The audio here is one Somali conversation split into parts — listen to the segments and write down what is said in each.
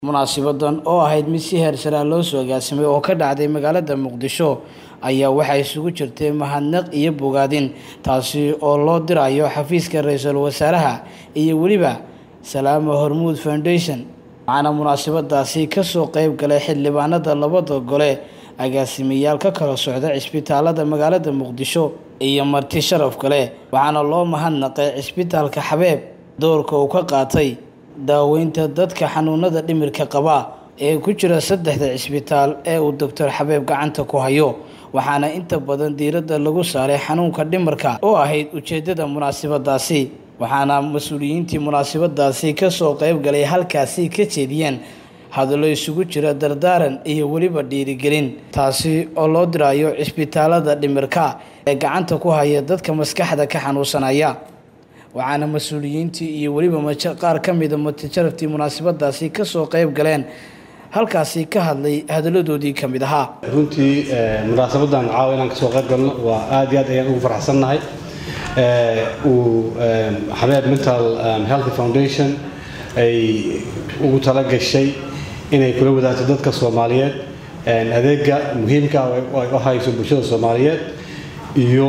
munaasibadan oo ahayd mid si heersaraa loo soo agaasimay oo ka dhacday magaalada muqdisho ayaa waxaa isugu jirtay mahadnaq iyo bogaadin taasi oo loo dirayo xafiiska ra-iisul wasaaraha iyo weliba salaama hormuud foundation waxaana munaasabadaasi kasoo qeyb galay xildhibaanada labada gole agaasimayaal ka kala socda cisbitaalada magaalada muqdisho iyo marti sharaf kale waxaana loo mahadnaqay cisbitaalka xabeeb doorka uu ka qaatay daaweynta dadka xanuunada dhimirka qaba ee ku jira saddexda cisbitaal ee uu doctor xabeeb gacanta ku hayo waxaana inta badan diiradda lagu saaray xanuunka dhimarka oo ahayd ujeedada munaasabadaasi waxaana mas-uuliyiintii munaasabadaasi kasoo qeyb galay halkaasi ka jeediyeen hadallo isugu jira dardaaran iyo weliba dhiirigelin taasi oo loo dirayo cisbitaalada dhimirka ee gacanta ku haya dadka maskaxda ka xanuunsanaya waxaana mas-uuliyiintii iyo weliba qaar ka mida matajaraftii munaasabadaasi kasoo qeyb galeen halkaasi ka hadlay hadaladoodii ka mid ahaa runtii munaasabadan caawa inaan kasoo qayb galno waa aad iyo aad ayaan ugu faraxsannahay uu xabeeb mental health foundation ay ugu tala gashay inay kula wadaagto dadka soomaaliyeed adeega muhiimka ay u hayso bulshada soomaaliyeed iyo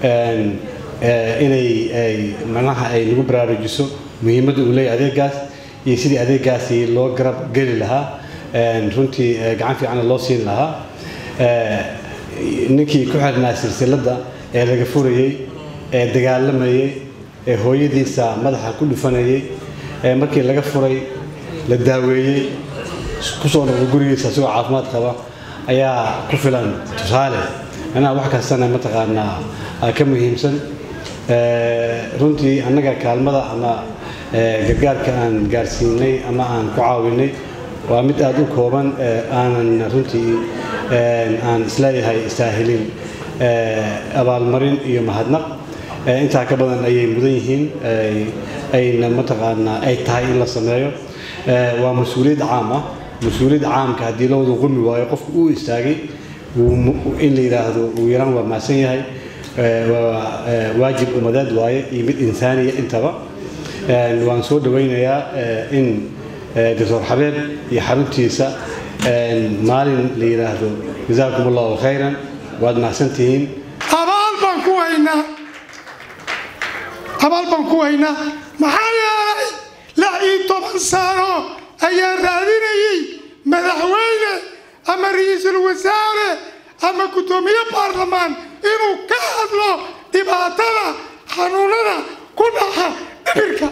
inay manaha ay nagu baraarujiso muhiimadda uu leeyahy adeegaas iyo sidii adeegaasi loo garab geli lahaa runtii gacan fiicana loo siin lahaa ninkii ku xirnaa silsiladda ee laga furayey ee dagaalamayey ee hooyadiisa madaxa ku dhufanayey ee markii laga furay la daaweeyey kusoo noqdo gurigiisa isagoo caafimaad qaba ayaa ku filan tusaale manaha wax kastana mataqaanaa ka muhiimsan runtii annaga kaalmada ama gargaarka aan gaarsiinay ama aan ku caawinay waa mid aada u kooban aanan runtii aan isleeyahay istaahilin abaalmarin iyo mahadnaq intaa ka badan ayay mudan yihiin ayna mataqaanaa ay tahay in la sameeyo waa mas-uuliyad caam ah mas-uuliyad caamka haddii la wada qumi waayo qofku uu istaagay in la yidhaahdo uu yaraan waa mahadsan yahay waa waajib umadeed waaye iyo mid insaaniya intaba waan soo dhawaynayaa in doctor xabeeb iyo xaruntiisa maalin la yidhaahdo jazaakum allahu khayran waad mahadsantihiin abaal baan ku haynaa abaal baan ku haynaa maxaa yeelay lix iyo toban sano ayaa raadinayay madaxweyne ama ra-iisul wasaare ama guddoomiye baarlamaan inuu ka hadlo dhibaatada xanuunada ku dhaca dhibirka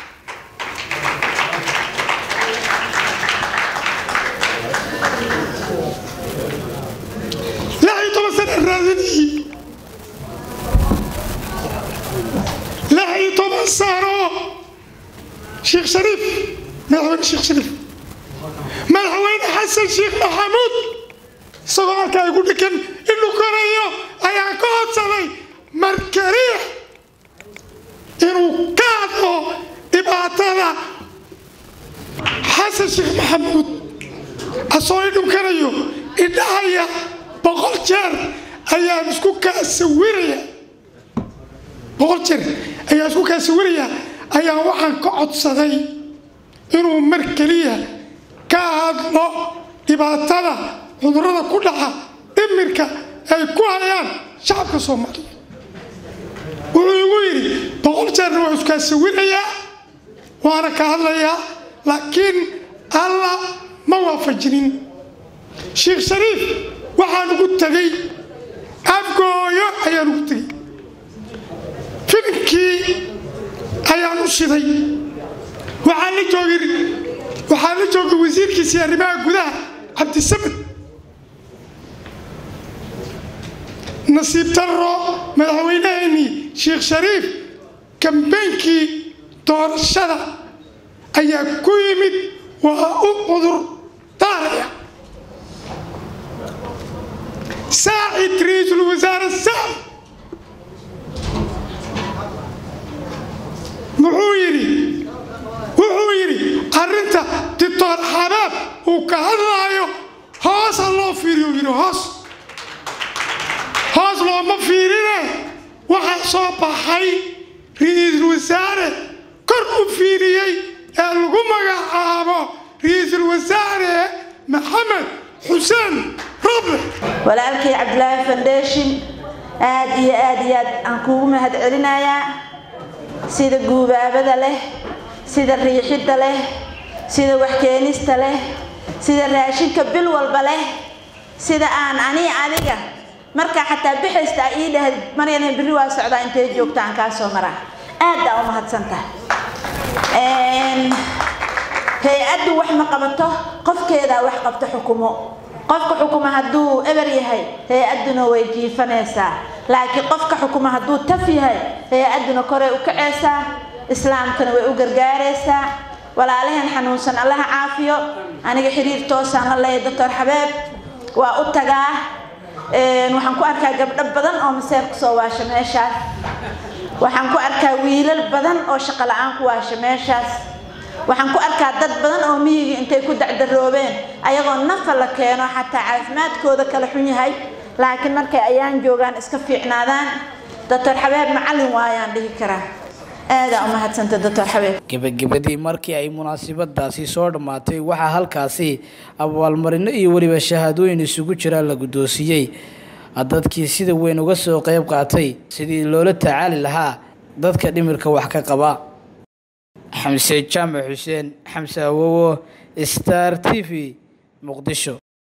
lix iyo toban sana raadinayay lix iyo toban sano sheekh shariif madaxweyne sheekh shariif madaxweyne xasan sheekh maxamuud isagoo halkaa igu dhigan inuu korayo ayaa ka hodsaday markariix inuu ka hadlo dhibaatada xasan sheekh maxamuud asoo i dhunkanayo idhahaya boqol jeer ayaan isku kaa sawiraya boqol jeer ayaan isku kaa sawiraya ayaa waxaan ka codsaday inuu mar keliya ka hadlo dhibaatada cudurrada ku dhaca dhimirka ay ku hayaan shacabka soomaaliya wuxuu igu yidhi boqol jeerna waa iskaa sawirayaa waana ka hadlayaa laakiin alla ma waafajinin sheekh shariif waxaan ugu tegay afgooyo ayaan ugu tegay filimkii ayaan u shiday waxaan la joogay waxaan la joogay wasiirkiisii arrimaha gudaha cabdisamed nasiib darro madaxweynaheenii sheekh shariif kambeynkii doorashada ayaa ku yimid waa u cudur daaraya saacid ra-iisul wasaare saacid muxuu yidhi wuxuu yidhi arrinta dictor xabaab uu ka hadlaayo hoos ha loo fiiriyo yidhi hoos hoos looma fiirine waxaa soo baxay ra-iisul wasaare kor u fiiriyey ee lagu magacaabo ra-iisul wasaare maxamed xuseen roble walaalkay cabdilaahi foundation aad iyo aad iyo aad aan kuugu mahad celinayaa sida guubaabada leh sida riixidda leh sida waxkeenista leh sida raashinka bil walba leh sida aan ani adiga markaa xataa bixaysta ii dhahd maryana berri waa socdaa intay joogta aan kaa soo maraa aad aa u mahadsantahay hay-addu wax ma qabato qofkeedaa wax qabto xukumo qofka xukuma hadduu eber yahay hay-adduna way jiifanaysaa laakiin qofka xukuma hadduu taf yahay hay-adduna koray u kacaysaa islaamkana way u gargaaraysaa walaalaheen xanuunsan allaha caafiyo aniga xiriir toosaan la leeya doctor xabeeb waa u tagaa waxaan ku arkaa gabdho badan oo maseer kusoo waasha meeshaas waxaan ku arkaa wiilal badan oo shaqo la-aan ku waasha meeshaas waxaan ku arkaa dad badan oo miyiga intay ku dacdaroobeen ayagoo nafa la keeno xataa caafimaadkooda kala xun yahay laakiin markay ayaan joogaan iska fiicnaadaan doctor xabeeb macallin waayaan dhihi karaa aadaa u mahadsanta doctor xabeeb gebagabadii markii ay munaasabadaasi soo dhammaatay waxaa halkaasi abaalmarino iyo weliba shahaadooyin isugu jira la guddoonsiiyey dadkii sida weyn uga soo qayb qaatay sidii loola tacaali lahaa dadka dhimirka wax ka qaba xamse jaamac xuseen xamse awowo star t v muqdisho